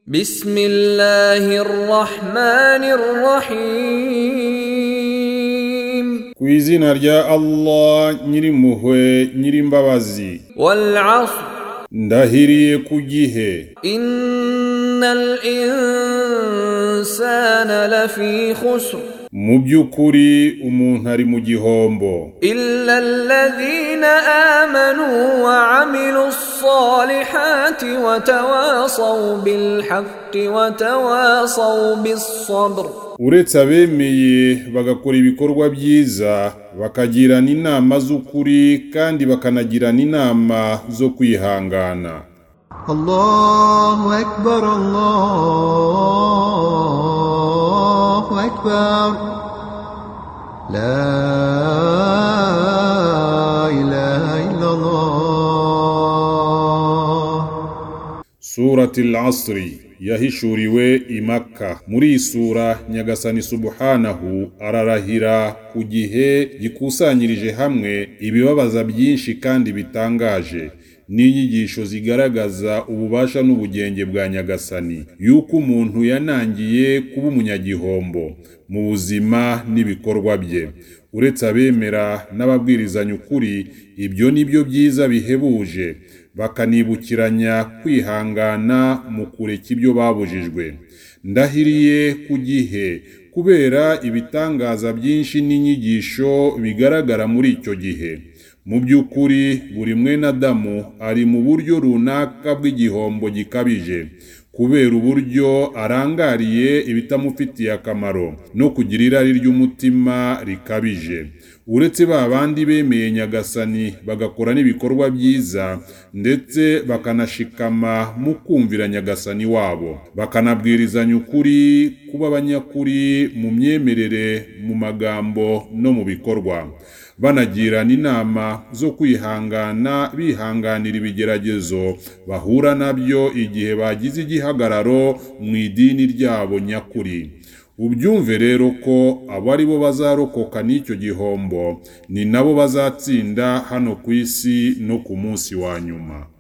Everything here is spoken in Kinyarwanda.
بسم الله الرحمن الرحيم ku izina rya Allah nyirimpuhwe nyirimbabazi والعصر ndahiriye ku gihe إن الإنسان لفي خسر mu by'ukuri umuntu ari mu gihombo إلا الذين آمنوا وعملوا الصالحات وتواصوا بالحق وتواصوا بالصبر uretse abemeye bagakora ibikorwa byiza bakagirana inama z'ukuri kandi bakanagirana inama zo kwihangana الله أكبر الله أكبر لا إله إلا الله surati al-asri yahishuriwe i Makka muri iyi sura nyagasani subhanahu ararahira ku gihe gikusanyirije hamwe ibibabaza byinshi kandi bitangaje n'inyigisho zigaragaza ububasha n'ubugenge bwa nyagasani yuko umuntu yanangiye kuba umunyagihombo mu buzima n'ibikorwa bye uretse abemera n'ababwirizanya ukuri ibyo ni byo byiza bihebuje bakanibukiranya kwihangana mu kureka ibyo babujijwe ndahiriye ku gihe kubera ibitangaza byinshi n'inyigisho bigaragara muri icyo gihe mu by'ukuri buri mwene Adamu ari mu buryo runaka bw'igihombo gikabije kubera uburyo arangariye ibitamufitiye akamaro no kugira irari ry'umutima rikabije uretse ba bandi bemeye nyagasani bagakora n'ibikorwa byiza ndetse bakanashikama mu kumvira nyagasani wabo bakanabwirizanya ukuri kuba abanyakuri mu myemerere mu magambo no mu bikorwa banagirana inama zo kwihangana bihanganira ibigeragezo bahura nabyo igihe bagize igihagararo mu idini ryabo nyakuri ubyumve rero ko abo ari bo bazarokoka n'icyo gihombo ni nabo bazatsinda hano ku isi no ku munsi wa nyuma